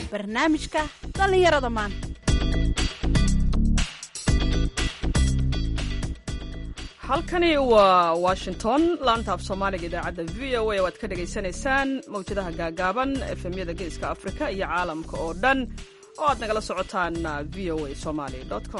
barnaamijka dhallinyarada maanta halkani waa washington laanta af soomaaliga idaacadda v o a waad ka dhagaysanaysaan mawjadaha gaagaaban efemyada geeska afrika iyo caalamka oo dhan oo aad nagala socotaan v o a somaly com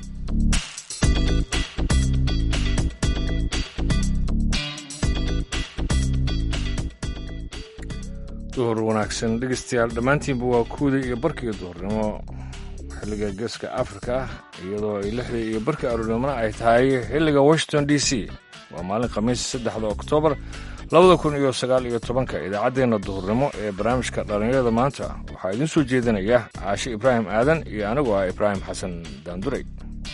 duhur wanaagsan dhegeystayaal dhammaantiinba waa kuwdii iyo barkiga duhurnimo xilliga geeska afrika iyadoo ay lixdii iyo barkii aroornimona ay tahay xilliga washington d c waa maalin khamiis saddexda oktoobar labada kun iyo sagaal iyo tobanka idaacaddeenna duhurnimo ee barnaamijka dhallinyarada maanta waxaa idiin soo jeedinaya caashe ibraahim aadan iyo anigu ah ibraahim xasan daanduray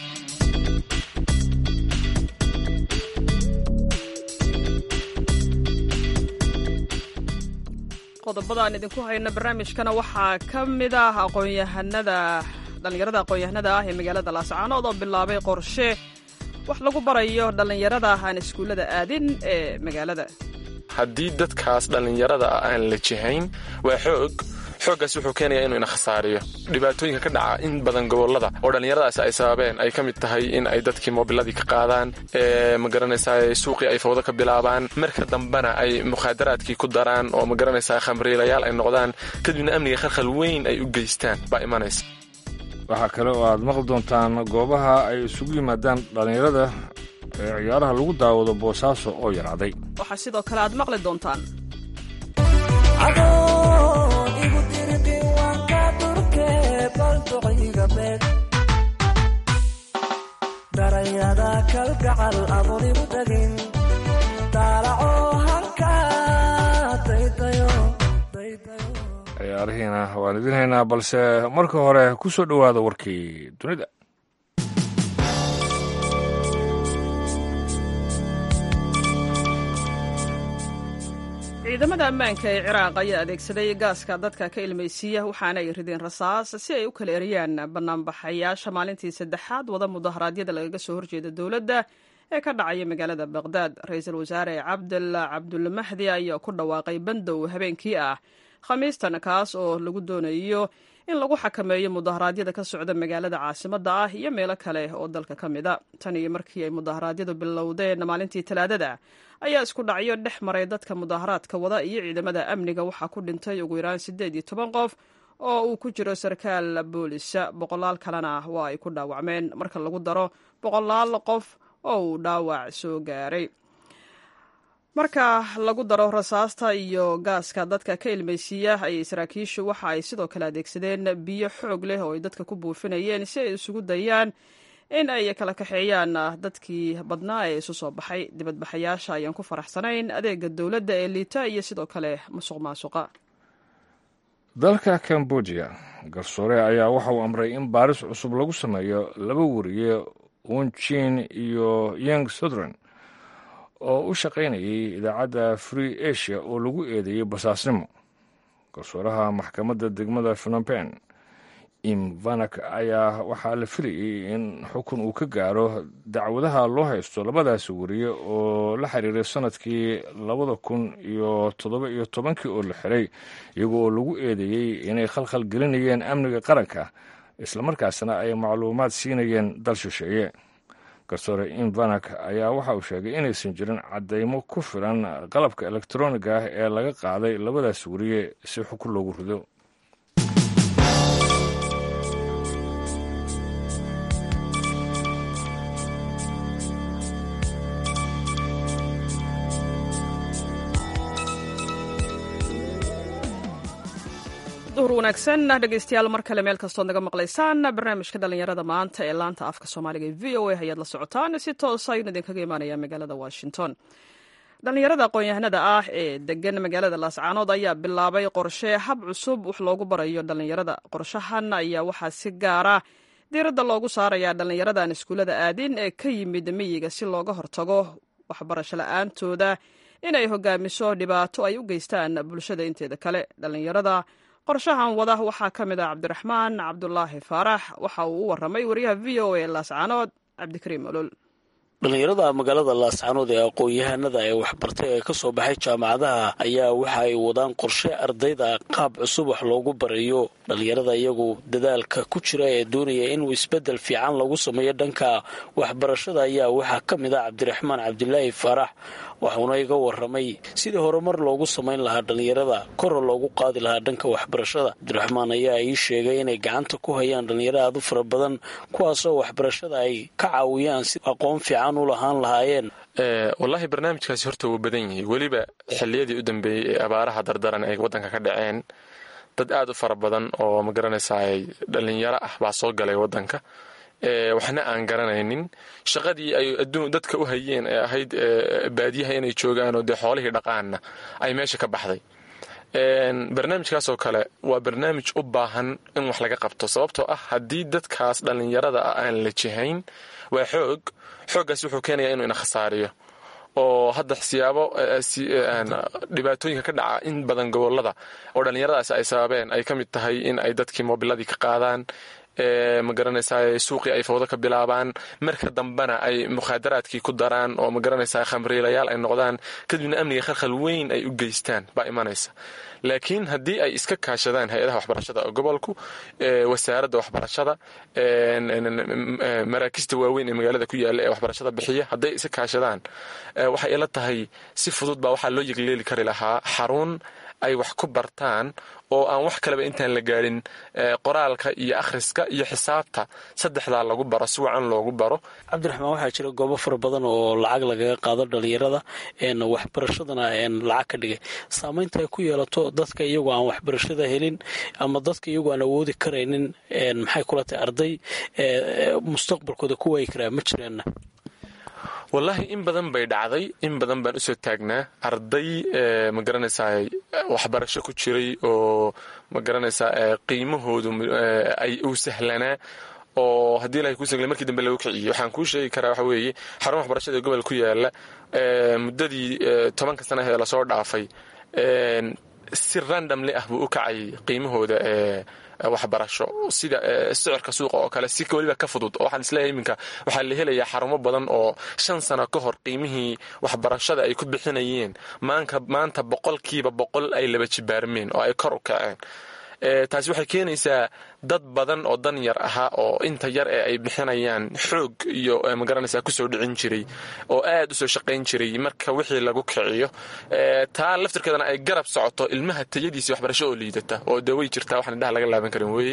qodobadaan idinku hayno barnaamijkana waxaa ka mid ah aqoonyahanada dhallinyarada aqoon-yahanada ah ee magaalada laascaanood oo bilaabay qorshe wax lagu barayo dhallinyarada aan iskuullada aadin ee magaalada haddii dadkaas dhallinyarada ah aan la jihayn waa xoog xooggaas wuxuu keenayaa inuu ina khasaariyo dhibaatooyinka ka dhaca in badan gobollada oo dhallinyaradaasi ay sababeen ay ka mid tahay in ay dadkii moobiladii ka qaadaan magaranaysaa suuqii ay fawdo ka bilaabaan marka dambena ay mukhaadaraadkii ku daraan oo magaranaysaa khamriilayaal ay noqdaan kadibna amniga khalkhal weyn ay u geystaan baa imanaysa waxaa kale oo aad maqli doontaan goobaha ay isugu yimaadaan dhallinyarada ee ciyaaraha lagu daawado boosaaso oo yaraaday waxaa sidoo kale aad maqli doontaan darayada kalgacal adoonigu dagin daalaco halka daydayo ciyaarihiina waan idin haynaa balse marka hore ku soo dhowaada warkii dunida ciidamada ammaanka ee ciraaq ayaa adeegsaday gaaska dadka ka ilmaysiiya waxaana ay rideen rasaas si ay u kala eriyaan banaanbaxayaasha maalintii saddexaad wada mudaharaadyada lagaga soo horjeeda dowladda ee ka dhacaya magaalada baqhdaad ra-iisul wasaare cabdalla cabdulmahdi ayaa ku dhawaaqay bandow habeenkii ah khamiistan kaas oo lagu doonayo in lagu xakameeyo mudaharaadyada ka socda magaalada caasimadda ah iyo meelo kale oo dalka ka mid a tan iyo markii ay mudaharaadyadu bilowdeen maalintii talaadada ayaa isku dhacyo dhex maray dadka mudaharaadka wada iyo ciidamada amniga waxaa ku dhintay ugu yaraan siddeed iyo toban qof oo uu ku jiro sarkaal boolisa boqolaal kalena waa ay ku dhaawacmeen marka lagu daro boqolaal qof oo uu dhaawac soo gaaray marka lagu daro rasaasta iyo gaaska dadka ka ilmaysiiya ayay saraakiishu waxa ay sidoo kale adeegsadeen biyo xoog leh oo ay dadka ku buufinayeen si ay isugu dayaan in ay kala kaxeeyaan dadkii badnaa ee isu soo baxay dibadbaxayaasha ayaan ku faraxsanayn adeega dowladda ee liita iyo sidoo kale musuq maasuqa dalka cambodia garsoore ayaa waxa uu amray in baaris cusub lagu sameeyo laba wariye wunjin iyo yeng sutherland oo u shaqaynayay idaacadda free asia oo lagu eedeeyey basaasnimo garsooraha maxkamadda degmada phnompen imvanak ayaa waxaa la filayey in xukun uu ka gaaro dacwadaha loo haysto labadaasi wariye oo la xiriiray sanadkii labada kun iyo toddoba iyo tobankii oo la xiray iyago oo lagu eedeeyey inay khalkhal gelinayeen amniga qaranka islamarkaasna ay macluumaad siinayeen dal shisheeye garsoore imvanak ayaa waxa uu sheegay inaysan jirin caddaymo ku filan qalabka elektroniga ah ee laga qaaday labadaas wariye si xukun loogu rido duhur wanaagsan dhegeystayaal mar kale meel kastood naga maqlaysaan barnaamijka dhallinyarada maanta ee laanta afka soomaaliga ee v o a ayaad la socotaan si toosa ayuun idinkaga imaanaya magaalada washington dhallinyarada aqoon-yahanada ah ee degan magaalada laascaanood ayaa bilaabay qorshe hab cusub wax loogu barayo dhallinyarada qorshahan ayaa waxaa si gaara diiradda loogu saarayaa dhallinyaradan iskuullada aadin ee ka yimid miyiga si looga hortago waxbarasho la-aantooda inay hogaamiso dhibaato ay u geystaan bulshada inteeda kale dhallinyarada qorshahan wada waxaa ka mid ah cabdiraxmaan cabdulaahi faarax waxa uu u waramay wariyaha v o a laascaanood cabdikariim olol dhallinyarada magaalada laascaanood ee aqoon-yahanada ee waxbartay ee kasoo baxay jaamacadaha ayaa waxa ay wadaan qorshe ardayda qaab cusub wax loogu barayo dhallinyarada iyagu dadaalka ku jira ee doonaya inuu isbedel fiican lagu sameeyo dhanka waxbarashada ayaa waxaa ka mid ah cabdiraxmaan cabdilaahi faarax waxuuna iga waramay sidii horumar loogu samayn lahaa dhallinyarada kora loogu qaadi lahaa dhanka waxbarashada cabdiraxmaan ayaa ii sheegay inay gacanta ku hayaan dhallinyaro aad u fara badan kuwaasoo waxbarashada ay ka caawiyaan si aqoon fiican u lahaan lahaayeen wallaahi barnaamijkaasi horta wuu badan yahay weliba xilliyadii u dambeeyey ee abaaraha dardaran ay waddanka ka dhaceen dad aad u fara badan oo ma garanaysaay dhallinyaro ah baa soo galay waddanka waxna aan garanaynin shaqadii ay adduun dadka u hayeen ee ahayd baadiyaha inay joogaanoo dee xoolihii dhaqaanna ay meesha ka baxday barnaamijkaasoo kale waa barnaamij u baahan in wax laga qabto sababtoo ah haddii dadkaas dhallinyarada ah aan la jihayn waa xoog xooggaas wuxuu keenayaa inuu ina khasaariyo oo hadda siyaabo dhibaatooyinka ka dhaca in badan gobolada oo dhallinyaradaasi ay sababeen ay ka mid tahay in ay dadkii moobiladii ka qaadaan ma garanaysaa suuqii ay fawdo ka bilaabaan marka dambena ay mukhaadaraadkii ku daraan oo ma garanaysaa khamriilayaal ay noqdaan kadibna amniga khalkhal weyn ay u geystaan baa imanaysa laakiin haddii ay iska kaashadaan hay-adaha waxbarashada gobolku wasaaradda waxbarashada maraakista waaweyn ee magaalada ku yaala ee waxbarashada bixiya hadday iska kaashadaan waxay ila tahay si fudud baa waxaa loo yegleeli kari lahaa xarun ay wax ku bartaan oo aan wax kaleba intaan la gaadhin qoraalka iyo akhriska iyo xisaabta saddexdaa lagu baro si wacan loogu baro cabdiraxmaan waxaa jira goobo fara badan oo lacag lagaga qaado dhallinyarada waxbarashadana lacag ka dhigay saamaynta ay ku yeelato dadka iyagoo aan waxbarashada helin ama dadka iyagoo aan awoodi karaynin maxay kula tahay arday mustaqbalkooda ku waayi karaa ma jiraanna wallaahi in badan bay dhacday in badan baan usoo taagnaa arday ma garanaysaa waxbarasho ku jiray oo ma garanaysaa qiimahoodu ay uu sahlanaa oo haddii ilahay kuu saglay markii dambe lagu kiciyey waxaan kuu sheegi karaa waxa weeye xarun waxbarashada ee gobol ku yaala muddadii tobanka sana ee lasoo dhaafay si randomli ah buu u kacay qiimahooda ee waxbarasho sida sicirka suuqa oo kale si weliba ka fudud oo waxaan isleeyahay iminka waxaa la helayaa xarumo badan oo shan sano ka hor qiimihii waxbarashada ay ku bixinayeen maanta boqolkiiba boqol ay laba jibaarmeen oo ay kor u kaceen taasi waxay keenaysaa dad badan oo dan yar ahaa oo inta yar ee ay bixinayaan xoog iyo magaranaysaa kusoo dhicin jiray oo aad usoo shaqayn jiray marka wixii lagu kiciyo taa laftirkeedana ay garab socoto ilmaha tayadiisa waxbarasho oo liidata oo dee way jirtaa waxaan indhaha laga laaban karin weeye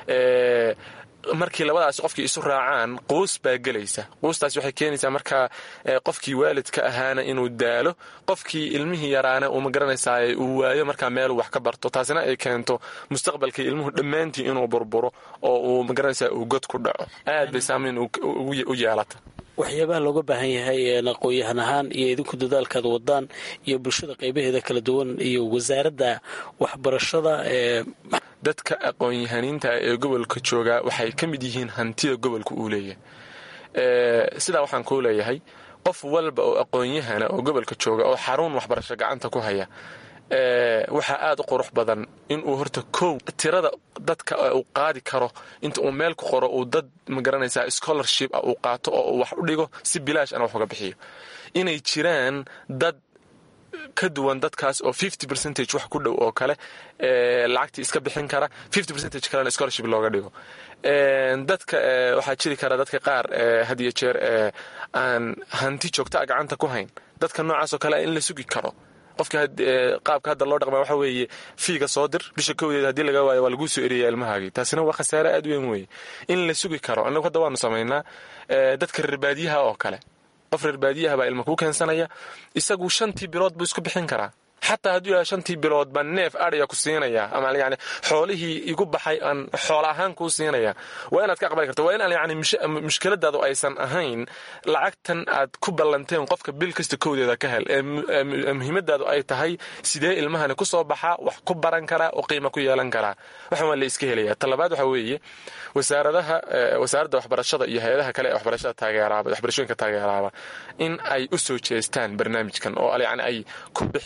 markii labadaas qofkii isu raacaan quus baa gelaysa quustaas waxay keenaysaa markaa qofkii waalidka ahaana inuu daalo qofkii ilmihii yaraana uu magaranaysaa uu waayo markaa meeluu wax ka barto taasina ay keento mustaqbalkii ilmuhu dhammaantii inuu burburo oo uu magaranaysaa uu god ku dhaco aad bay saamayn u yeelata waxyaabaha looga baahan yahay aqoon-yahan ahaan iyo idinku dadaalkaad wadaan iyo bulshada qaybaheeda kala duwan iyo wasaaradda waxbarashada ee dadka aqoon-yahaniinta ee gobolka joogaa waxay ka mid yihiin hantida gobolka uu leeyahay sidaa waxaan kuu leeyahay qof walba oo aqoon-yahana oo gobolka jooga oo xarun waxbarasho gacanta ku haya waxaa aad u qurux badan inuu horta kow tirada dadka uu qaadi karo inta uu meel ku qoro uu dad magaranaysaa scholarship ah uu qaato oo uu wax u dhigo si bilaash ana wax uga bixiyo inay jiraan dad ka duwan dadkaas oo fifty percentage wax ku dhow oo kale lacagtii iska bixin kara fifty percentage kalena scholarship looga dhigo dadka waxaa jiri kara dadka qaar had iyo jeer aan hanti joogta a gacanta ku hayn dadka noocaas oo kale in la sugi karo qofka qaabka hadda loo dhaqma waxa weeye fiiga soo dir bisha kowdeed haddii laga waayo waa laguu soo eriyaya ilmahaagii taasina waa khasaare aad weyn weeye in la sugi karo annagu hadda waanu samaynaa dadka reer baadiyaha oo kale qof reer baadiyaha baa ilma kuu keensanaya isagu shantii bilood buu isku bixin karaa xataa hadduu yahay shantii bilood baa neef adhiga ku siinaya ama yani xoolihii igu baxay aan xoola ahaan kuu siinaya waa inaad ka aqbali karto waa inaan yani mushkiladaadu aysan ahayn lacagtan aad ku ballanteen qofka bil kasta kowdeeda ka hel ee muhiimadaadu ay tahay sidee ilmahani ku soo baxaa wax ku baran karaa oo qiimo ku yeelan karaa waxan waa la iska helaya talabaad waxa weeye wasaaradaha wasaaradda waxbarashada iyo hay-adaha kale ee waxbarashada taageeraaba waxbarashooyinka taageeraaba in ay u soo jeestaan barnaamijkan oo yani ay ku bixiyaan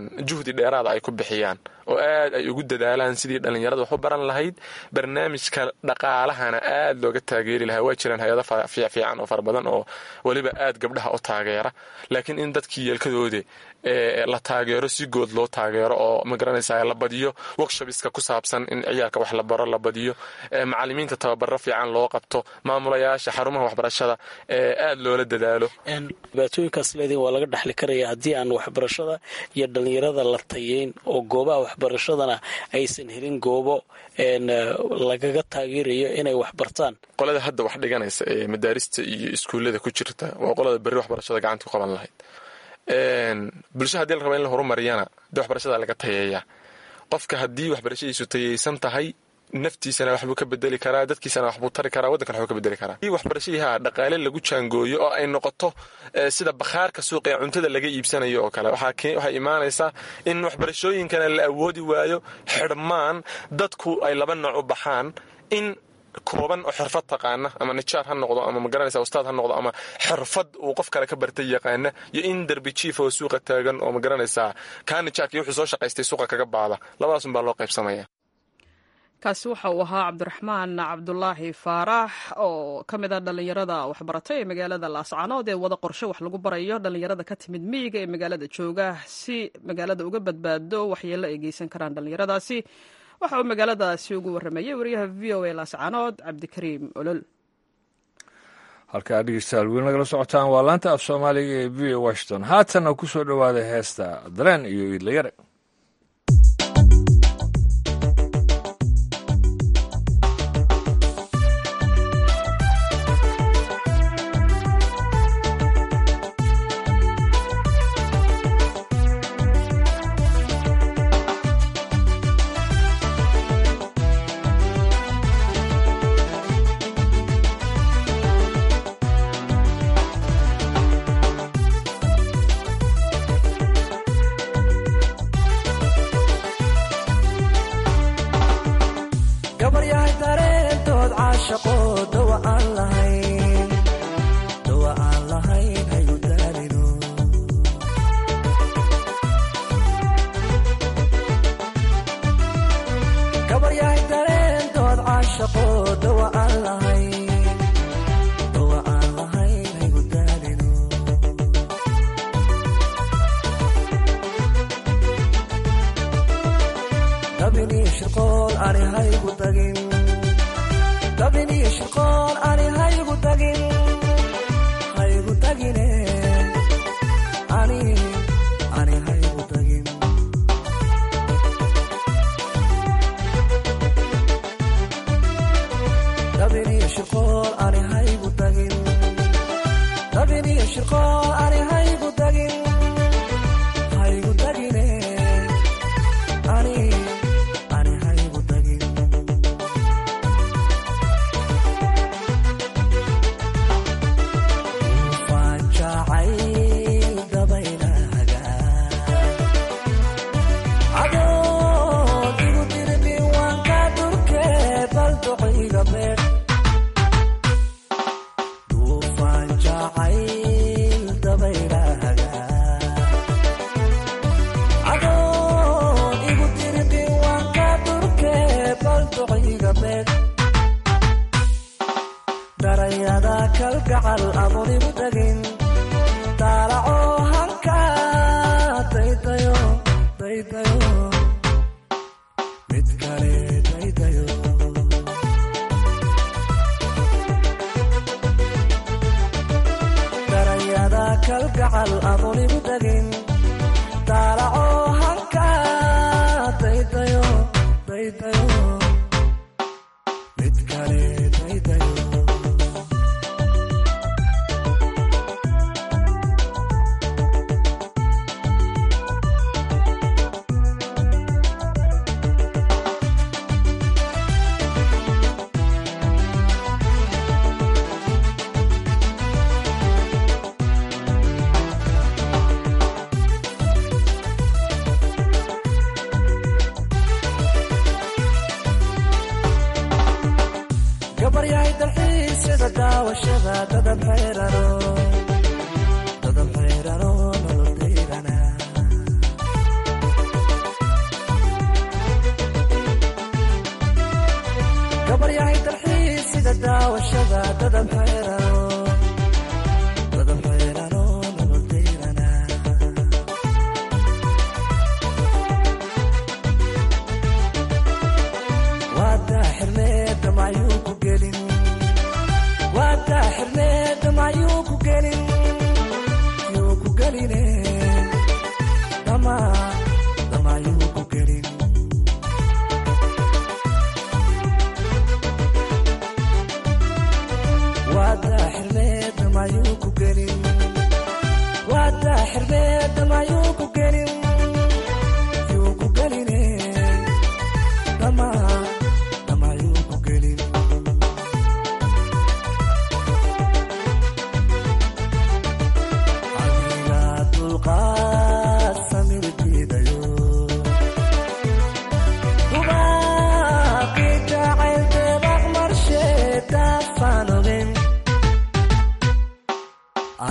juhdi dheeraada ay ku bixiyaan oo aad ay ugu dadaalaan sidii dhallinyarada wax u baran lahayd barnaamijka dhaqaalahana aad looga taageeri lahaa waa jiraan hay-ado fiican oo fara badan oo weliba aad gabdhaha u taageera laakiin in dadkii yeelkadoode la taageero si good loo taageero oo magaranaysa la badiyo workshopiska ku saabsan in ciyaalka wax la baro la badiyo macalimiinta tababaro fiican loo qabto maamulayaasha xarumaha waxbarashada aad loola dadaalo dhibaatooyinkaas leediin waa laga dhexli karaya haddii aan waxbarashada iyo dhallinyarada la tayeyn oo goobaha waxbarashadana aysan helin goobo lagaga taageerayo inay wax bartaan qolada hadda wax dhiganaysa ee madaarista iyo iskuullada ku jirta waa qolada berri waxbarashada gacanta ku qaban lahayd bulsha hadii la raba in la horumariyana dee waxbarashada laga tayeeyaa qofka haddii waxbarashadiisu tayeysan tahay naftiisana waxbuu ka bedeli karaa dadkiisana waxbuu tari karaa waddankana waxbuu ka bedeli karaa i waxbarashadii ha dhaqaale lagu jaangooyo oo ay noqoto sida bakhaarka suuqa ee cuntada laga iibsanayo oo kale waxay imaanaysaa in waxbarashooyinkana la awoodi waayo xidhmaan dadku ay laba nooc u baxaan in kooban oo xirfad taqaana ama nijaar ha noqdo ama magaranaysa ustaad ha noqdo ama xirfad uu qof kale ka bartay yaqaana iyo in derbi jiif oo suuqa taagan oo magaranaysaa kaa nijaarkii wuxuu soo shaqaystay suuqa kaga baada labadaasun baa loo qaybsamaya kaasi waxa uu ahaa cabdiraxmaan cabdulaahi faarax oo ka mid ah dhallinyarada waxbaratay ee magaalada laascanood ee wada qorshe wax lagu barayo dhallinyarada ka timid miyiga ee magaalada jooga si magaalada uga badbaado waxyeelo ay geysan karaan dhallinyaradaasi waxa uu magaaladaasi ugu warramayey wariyaha v o a laascanood cabdikariim olol halkaa dhegeystayaal weli nagala socotaan waa laanta af soomaaliga ee v o washington haatanna ku soo dhowaada heesta dareen iyo iidlayare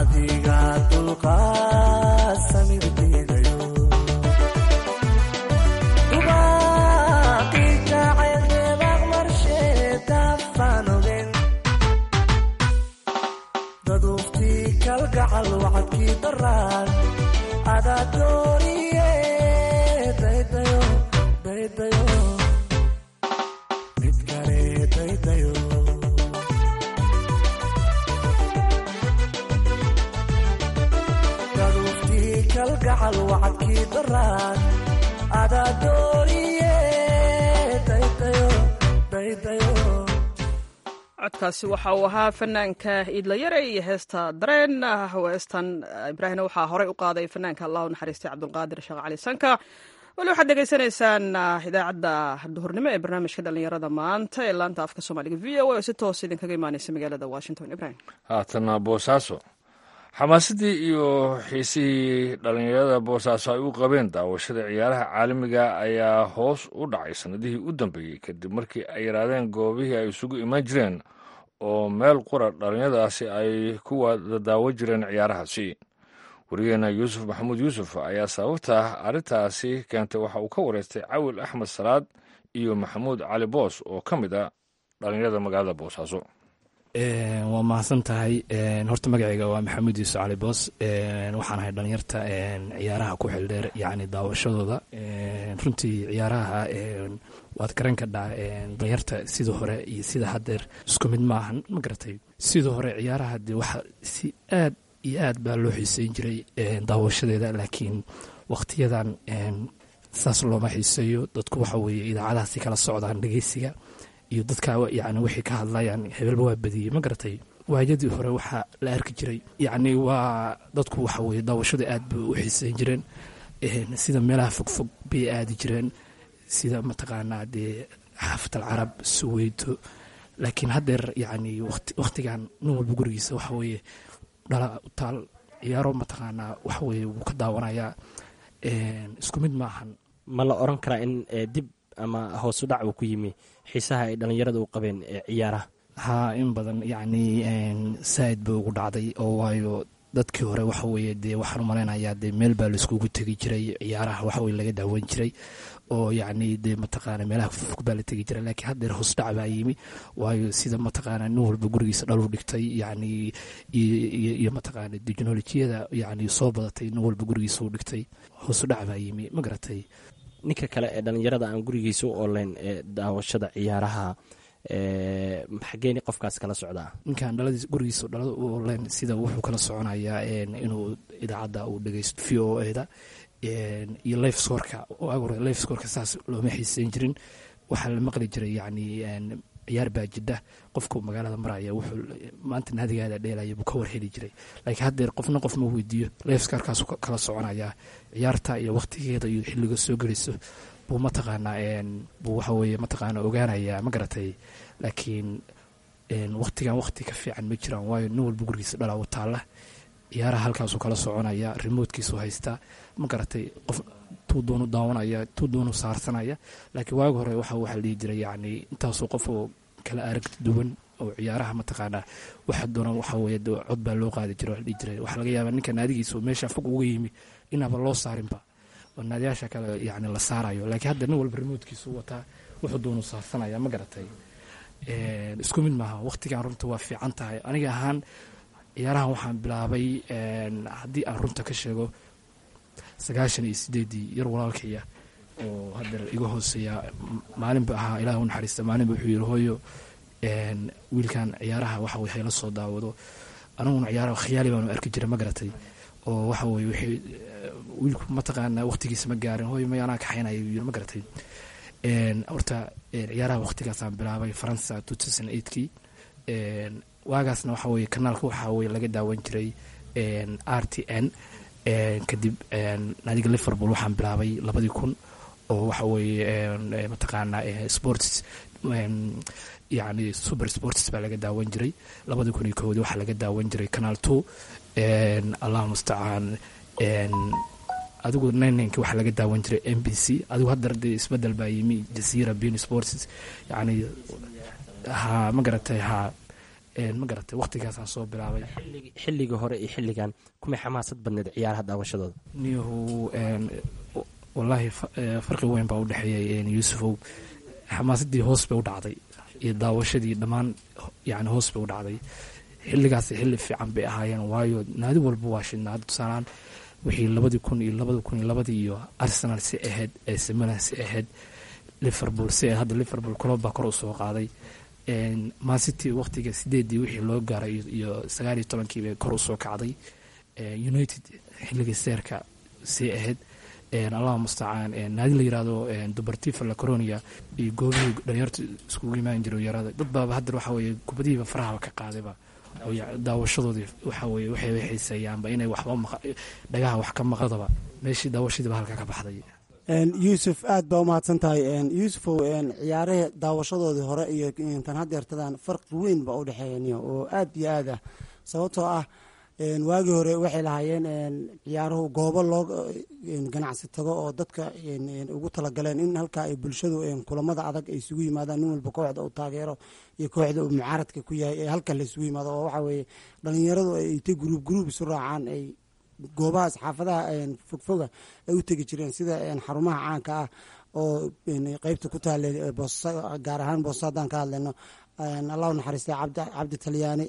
adiga dulqaad samir diidayo dubaaqii jacayl deebaaq marsheedafaan ogen daduuftii kalgacal wacadkii daraan adaa dooniye daydayo daydayo mid kale daydayo daduuftii kalgacal wacadkii daraan adaa dooniye daydayo daydayo codkaasi waxa uu ahaa fanaanka iidlayare iyo heesta dareen heestan ibraahimna waxaa horey u qaaday fanaanka allah u naxariistay cabdulqaadir sheekh cali sanka wali waxaad degeysanaysaan idaacadda duhurnimo ee barnaamijka dhallinyarada maanta ee laanta afka soomaaliga v o a oo si toos idinkaga imaaneysa magaalada washington ibrahim haatana boosaaso xamaasadii iyo xiisihii dhallinyarada boosaaso ay u qabeen daawashada ciyaaraha caalamiga ayaa hoos u dhacay sannadihii u dambeeyey kadib markii ay yaraadeen goobihii ay isugu iman jireen oo meel qura dhallinyaradaasi ay ku wada daawo jireen ciyaarahaasi wariyaheena yuusuf maxamuud yuusuf ayaa sababta arrintaasi keentay waxa uu ka wareystay cawil axmed salaad iyo maxamuud cali boos oo ka mid a dhallinyarada magaalada boosaaso waa mahadsan tahay horta magacayga waa maxamuud yuusuf cali boos waxaan ahay dhalinyarta ciyaaraha ku xildheer yacni daawashadooda runtii ciyaaraha waad garan kadhaa dhalinyarta sida hore iyo sida haddeer isku mid maahan ma garatay sida hore ciyaaraha dee waxa si aad iyo aad baa loo xiiseyn jiray daawashadeeda laakiin wakhtiyadan saas looma xiiseeyo dadku waxa weeye idaacadahaasi kala socdaan dhegeysiga iyo dadka yani waxay ka hadlayaan hebelba waa badiyey ma garatay waayadii hore waxaa la arki jiray yacni waa dadku waxa weye daawashada aad bay u xiiseyn jireen sida meelaha fogfog bay aadi jireen sida mataqaanaa dee xaafat alcarab suweyto laakiin haddeer yacni wakhtigan nin walba gurigiisa waxa weeye dhala taal ciyaaro mataqaanaa waxa weye wuu ka daawanayaa isku mid maahan ma la oran karaa in dib ama hoosu dhac uu ku yimi xiisaha ay dhallinyarada u qabeen ee ciyaaraha haa in badan yacni saaid bay ugu dhacday oo waayo dadkii hore waxa weeye dee waxaan u malaynayaa dee meel baa laiskugu tegi jiray ciyaaraha waxa weye laga daawan jiray oo yacni dee mataqaana meelaha fog baa la tegi jiray laakiin haddeer hoos dhac baa yimi waayo sida mataqaana nin walba gurigiisa dhalu dhigtay yacni iyo mataqaana teknolojiyada yacni soo badatay nin walba gurigiisa u dhigtay hoos dhac baa yimi ma garatay ninka kale ee dhallinyarada aan gurigiisa u oleyn ee daawashada ciyaaraha xageeni qofkaas kala socdaa ninkan dhaladiis gurigiisa dhalada u oleyn sida wuxuu kala soconayaa inuu idaacadda uu dhegeysto v o eda iyo life scorka agore life scorka saas looma xiiseyn jirin waxaa la maqli jiray yacni ciyaar baa jidha qofku magaalada maraya wuxuu maanta naadigaada dheelaya buu ka warheli jiray laakiin haddeer qofna qof ma weydiiyo lifeskarkaasu kala soconayaa ciyaarta iyo wakhtigeeda iyo xilliga soo gelayso buu mataqaanaa buu waxa weeye mataqaana ogaanayaa ma garatay laakiin wakhtigan wakhti ka fiican ma jiraan waayo nin walba gurigiisa dhalaa u taalla ciyaaraha halkaasuu kala soconaya remotekiisu haystaa ma garatay qof tuu doonu daawanaya tuu doonu saarsanaya laakiin waagi hore waxa waxaa la dhihi jiray yacni intaasoo qof oo kala aragti duwan oo ciyaaraha mataqaanaa waxa doonaan waxa weeye cod baa loo qaadi jiray waa la dhihi jiray waxaa laga yaabaa ninka naadigiisa oo meesha fog uga yimi inaaba loo saarinba oo naadiyaasha kale yacni la saarayo laakiin hadda nin walba remotekiisu wataa wuxuu doonu saarsanaya ma garatay isku mid maaha wakhtigan runta waa fiican tahay aniga ahaan ciyaarahan waxaan bilaabay haddii aan runta ka sheego sagaashan iyo sideedii yar walaalkaya oo haddeer iga hooseeya maalinba ahaa ilaah u naxariista maalinba wuxuu yidhi hooyo wiilkan ciyaaraha waxa weye hayla soo daawado aniguna ciyaaraha khiyaali baanu arki jiray ma garatay oo waxa weye wixii wiilku mataqaana waqtigiisa ma gaarin hooyo may anaa kaxaynaya yuu yidhi ma garatay horta ciyaaraha waqtigaasaan bilaabay faransa two thousand eightkii waagaasna waxa weye kanaalka waxa weye laga daawan jiray r t n kadib naadiga liverpool waxaan bilaabay labadii kun oo waxa weeye mataqaanaa sports yani super sports baa laga daawan jiray labadii kun iyo koodii waxaa laga daawan jiray canal two allah mustacaan adigu ninenki waxaa laga daawan jiray m b c adigu haddar dee isbedel baa yimi jasiira bin sports yani ha ma garatay ha ma garatay waqtigaasaan soo bilaabay xilligii hore iyo xilligan kumay xamaasad badneed ciyaaraha daawashadooda niyahu wallaahi farqi weyn baa u dhexeeyay yuusufow xamaasadii hoos bay u dhacday iyo daawashadii dhammaan yani hoos bay u dhacday xilligaas xilli fiican bay ahaayeen waayo naadi walba waa shidnaad tusaalaan wixii labadii kun iyo labada kun iyo labadii iyo arsenal si ahayd ee semina si ahayd liverpool si ahayd hadda liverpool club baa kor u soo qaaday mancity waqtiga sideedii wixii loo gaaray iyo sagaal iyo tobankii bay kor u soo kacday united xilligii seerka si ahayd allah mustacaan naadi la yirahdo dubartifa la coronia iyo goobihii dhalinyarta iskugu imaan jiray yarada dad baaba hadda waxa weye kubadihiiba farahaba ka qaadayba daawashadoodii waxa weye waxay xiiseeyaanba inay waxba dhagaha wax ka maqadaba meeshii daawashadiiba halka ka baxday yuusuf aad baa umahadsan tahay yuusufow ciyaarahii daawashadoodii hore iyo tan hadeertadan farqi weyn baa u dhexeeya oo aad iyo aad ah sababtoo ah waagii hore waxay lahaayeen ciyaaruhu goobo loo ganacsi tago oo dadka ugu talagaleen in halkaa ay bulshadu kulamada adag ay isugu yimaadaan nin walba kooxda uu taageero iyo kooxda uu mucaaradka ku yahay ee halka la isugu yimaado oo waxa weye dhalinyaradu ay ta gruub gruub isu raacaan ay goobahaas xaafadaha fogfoga ay u tegi jireen sida xarumaha caanka ah oo qeybta ku taale gaar ahaan boosa haddaan ka hadlayno allahu naxariistay cabdi talyaani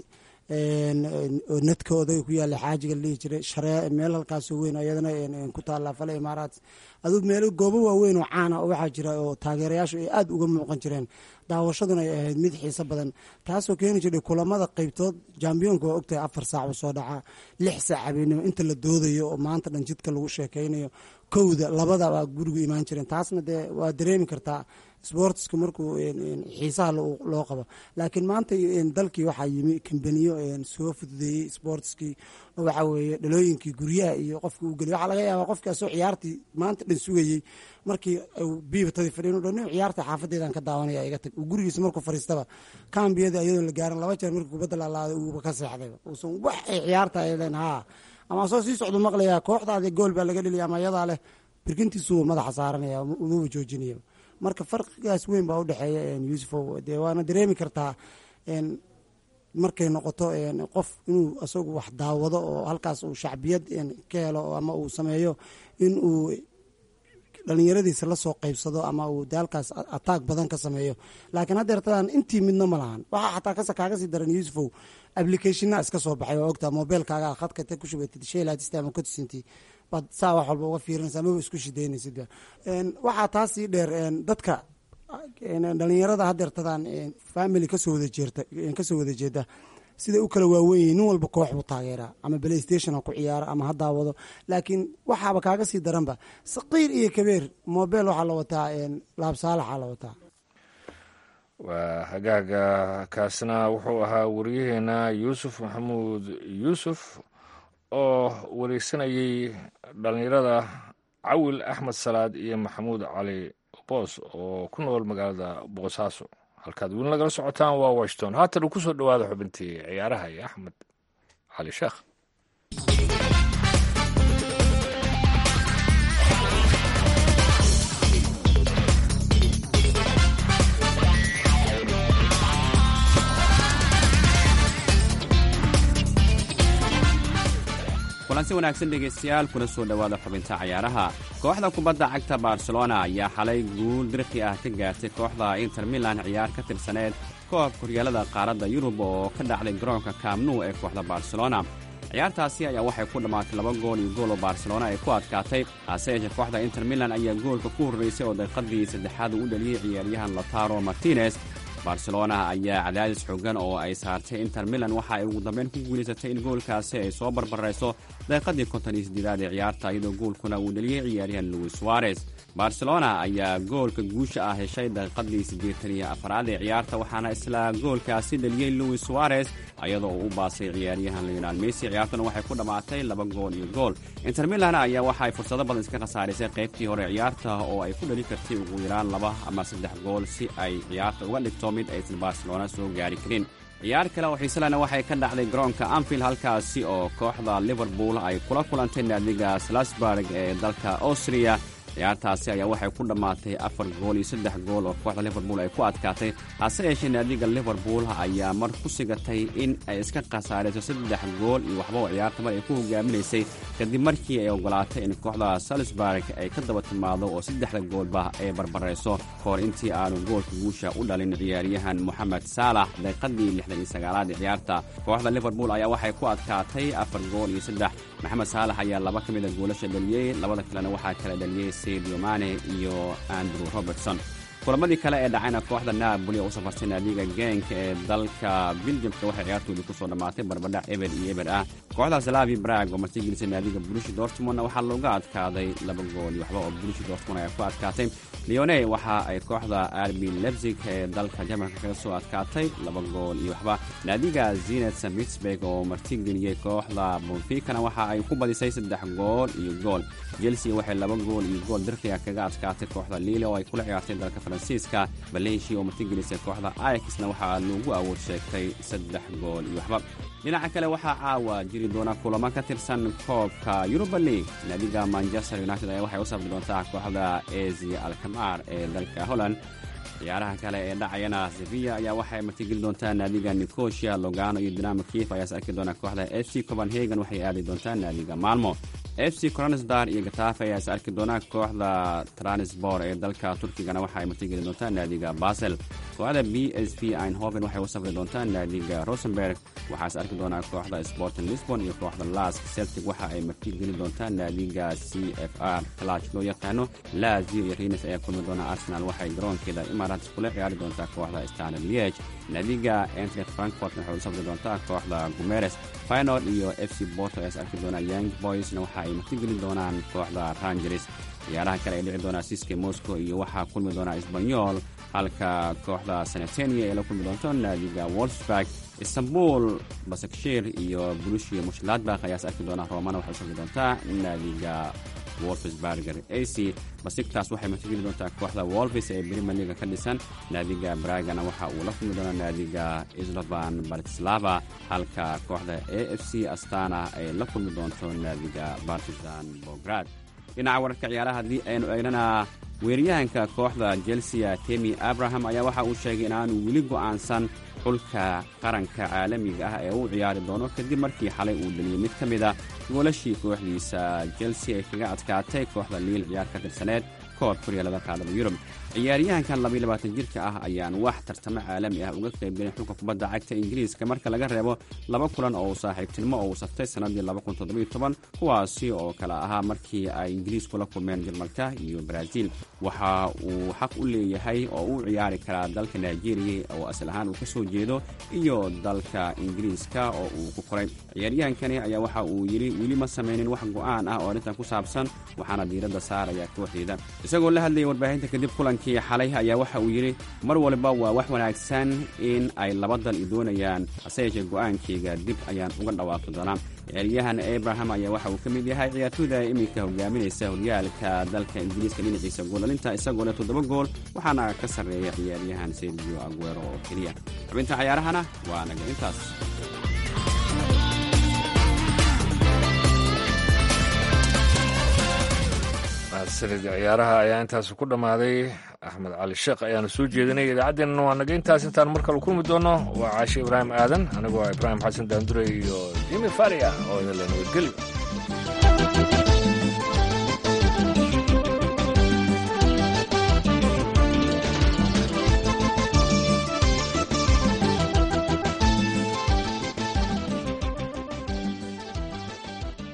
oo nadka odaga ku yaala xaajiga la dhihi jiray sharee meel halkaasoo weyn iyadana ku taalla fale imaaraat adug meelo goobo waaweyn oo caana oo waxaa jira oo taageerayaashu ay aada uga muuqan jireen daawashaduna ay ahayd mid xiiso badan taasoo keeni jiray kulamada qeybtood jambiyoonka waa ogtahay afar saac uu soo dhacaa lix saac habeenimo inta la doodayo oo maanta dhan jidka lagu sheekaynayo kowda labada baa gurigu imaan jireen taasna dee waa dareemi kartaa sbortska markuu xiisaha loo qabo laakiin maanta dalkii waxaa yimi kambaniyo soo fududeeyey sportskii waxa weeye dhalooyinkii guryaha iyo qofka uu geliy waxaa laga yaabaa qofkii asoo ciyaartii maanta dhan sugayey markii biibatadii fadhiin dhan ciyaarta xaafadeedan ka daawanaya iga tag uu gurigiisa markuu fariistaba kambiyada iyadoo la gaaran laba jeer markii kubadda laalaaday uuba ka seexdayba uusan wax ay ciyaarta ay leen haa ama asoo sii socdu maqlayaa kooxdaadi gool baa laga dheliya ama iyadaa leh birkintiisuu madaxa saaranaya umaba joojinaya marka farqigaas weyn baa udhexeeya yuusufow dee waana dareemi kartaa markay noqoto qof inuu isagu wax daawado oo halkaas uu shacbiyad ka helo ama uu sameeyo in uu dhalinyaradiisa lasoo qeybsado ama uu de halkaas ataag badan ka sameeyo laakiin haddeertadan intii midna ma lahan waxaa xataa kaaga sii daran yuusufow applicationaa iska soo baxay oo ogtaa mobilkaaga khadka ta ku shubatid shaylatista ama cotisinti baad saa wax walba uga fiirinaysa amaba isku shidaynaysid waxaa taas sii dheer dadka dhalinyarada hadeertadan family kasoo wada jeerta kasoo wada jeeda siday u kala waawen yihiin nin walba koox buu taageeraa ama playstation ha ku ciyaaro ama ha daawado laakiin waxaaba kaaga sii daranba saqiir iyo kabeer mobile waxaa la wataa laabsaalaxaa la wataa waa hagaaga kaasna wuxuu ahaa wariyaheena yuusuf maxamuud yuusuf oo wareysanayay dhalinyarada cawil axmed salaad iyo maxamuud cali boos oo ku nool magaalada boosaaso halkaad weli nagala socotaan waa washington haatan uu ku soo dhowaada xubintii ciyaaraha iyo axmed cali sheekh kulansi wanaagsan dhegaystayaal kuna soo dhowaada xubinta cayaaraha kooxda kubadda cagta barcelona ayaa xalay guul dirqi ah ka gaartay kooxda inter milan ciyaar ka tirsaneed koobka horyaalada qaaradda yurub oo ka dhacday garoonka kaamnu ee kooxda barcelona ciyaartaasi ayaa waxay ku dhammaatay laba gool iyo gool oo barcelona ay ku adkaatay hase yeeshee kooxda inter milan ayaa goolka ku horraysay oo daqiiqadii saddexaad uu u dhaliyey ciyaaryahan lotaro martinez barcelona ayaa cadaadis xoogan oo ay saartay inter milan waxa ay ugu dambeyn ku guulaysatay in goolkaasi ay soo barbarayso daqiiqadii konton iyo siddeedaad ee ciyaarta iyadoo goolkuna uu dhaliyey ciyaaryahan luis suarez barcelona ayaa goolka guusha ah heshay daqiiqadii siddeetan iyo afaraad ee ciyaarta waxaana isla goolkaasi dhaliyey luis suarez iyadoo uu u baasay ciyaaryahan leonal messi ciyaartuna waxay ku dhammaatay laba gool iyo gool inter milan ayaa waxa ay fursado badan iska khasaarisay qaybtii hore ciyaarta oo ay ku dhali kartay ugu yaraan laba ama saddex gool si ay ciyaarta uga dhigto mid aysan barcelona soo gaari karin ciyaar kale oo xiiselana waxay ka dhacday garoonka anfield halkaasi oo kooxda liverpool ay kula kulantay naadiga slasburg ee dalka austriya ciyaartaasi ayaa waxay ku dhammaatay afar gool iyo saddex gool oo kooxda liverpool ay ku adkaatay hase yeeshee naadiga liverpool ayaa mar ku sigatay in ay iska khasaarayso saddex gool iyo waxba oo ciyaarta mar ay ku hogaaminaysay kadib markii ay ogolaatay in kooxda salisburg ay ka daba timaado oo saddexda goolba ay barbarayso kahor intii aanu goolka guusha u dhalin ciyaaryahan moxamed saalax daqiiqadii lixdan iyo sagaalaad ee ciyaarta kooxda liverpool ayaa waxay ku adkaatay afar gool iyo saddex maxamed saalax ayaa laba ka mida goolasha dhaliyey labada kalena waxaa kala dhaliyey sadio mane iyo andrew robertson kulamadii kale ee dhacayna kooxda naaboli oo u safartay naadiga geenka ee dalka biljamka waxay ciyaartoodii kusoo dhammaatay barbadhac eber iyo eber ah kooxda salavi brag oo martigelisay naadiga bulishi dortmundna waxaa looga adkaaday laba gool iyo waxba oo bulishi dortmund ayaa ku adkaatay leone waxa ay kooxda arbi lebzig ee dalka jarmalka kaga soo adkaatay laba gool iyo waxba naadiga zinet mitsburg oo martigeliyey kooxda bonfikana waxa ay ku badisay saddex gool iyo gool chelsea waxay laba gool iyo gool dirqiga kaga adkaatay kooxda lille oo ay kula ciyaartay dalka faransiiska valencia oo martigelisay kooxda ayaxna waxaa loogu awood sheegtay saddex gool iyo waxba dhinaca kale waxaa caawa jiri doona kulamo ka tirsan koobka yuruba league naadiga manchester united ayaa waxay u safri doontaa kooxda ezia alkamar ee dalka holland ciyaaraha kale ee dhacayana sevilla ayaa waxay martigeli doontaa naadiga nicosia logano iyo dinamo kief ayaas arki doona kooxda f c copenhagen waxay aadi doontaa naadiga malmo f c cronisdar iyo gatafe ayaa is arki doona kooxda transbor ee dalka turkigana waxa ay martigeli doontaa naadiga basel kooxda b s v einhoven waxay u safri doontaa naadiga rosenberg waxaa is arki doonaa kooxda sporting lisbon iyo kooxda lask celtic waxa ay martigeli doontaa naadiga c f r clach loo yaqaano lazio iyo renes ayaa kulmi doona arsenal waxay garoonkeeda imaaraats kula ciyaari doontaa kooxda standard liege naadiga entlet frankfort waxay u safri doontaa kooxda gumeres finod iyo f c borto ayaa is arki doona young boysna waxa ay martigeli doonaan kooxda rangeres ciyaaraha kale ay dhici doonaa siske moscow iyo waxaa kulmi doonaa isbanyol halka kooxda sanetenia ay la kulmi doonto naadiga wolfsburg istanbul basakshir iyo brushia mushladbakh ayaas arki doonaa romana waxay u safri doontaa naadiga wolfsburger ac basiktaas waxay martigeli doontaa kooxda wolfis ee brimer liga ka dhisan naadiga bragana waxa uu la kulmi doonaa naadiga islovan bartislava halka kooxda a f c astana ay la kulmi doonto naadiga bartisan bograd dhinaca wararka ciyaaraha haddii aynu eegnana weeryahanka kooxda chelsea temi abraham ayaa waxa uu sheegay inaanu weli go'aansan xulka qaranka caalamiga ah ee uu ciyaari doono kadib markii xalay uu dhaliyey mid ka mid a goolashii kooxdiisa chelsea ay kaga adkaatay kooxda liil ciyaar ka tirsaneed koob kuryaalada qaadada yurub ciyaaryahankan labayilabaatan jirka ah ayaan wax tartamo caalami ah uga qaybgelin xulka kubadda cagta ingiriiska marka laga reebo laba kulan oo uu saaxiibtinimo oo uu saftay sannadii kuwaasi oo kale ahaa markii ay ingiriisku la kulmeen jarmalka iyo baraaziil waxa uu xaq u leeyahay oo uu ciyaari karaa dalka nigeriya oo asal ahaan uu ka soo jeedo iyo dalka ingiriiska oo uu ku koray ciyaaryahankani ayaa waxa uu yidhi weli ma samaynin wax go'aan ah oo arrintan ku saabsan waxaana diiradda saaraya kooxdeeda isagoo la hadlayay warbaahinta kadib kulankii xalay ayaa waxa uu yidhi mar walba waa wax wanaagsan in ay laba dal i doonayaan hase yeeshee go'aankayga dib ayaan uga dhawaaqi doonaa ciyaaryahan abraham ayaa waxa uu ka mid yahay ciyaartooyda iminka hogaaminaysa horyaalka dalka ingiriiska dhinaciisa goolalinta isagoona toddoba gool waxaana ka sarreeya ciyaaryahan sergio aguero oo keliya xubinta cayaarahana waa naga intaas mahadsanid ciyaaraha ayaa intaas ku dhammaaday axmed cali sheekh ayaana soo jeedinay idaacaddeenna waa naga intaas intaan mar kale kulmi doono waa caashe ibraahim aadan anigoo ibraahim xasan daandure iyo jimi faria oo idin la nabadgelyo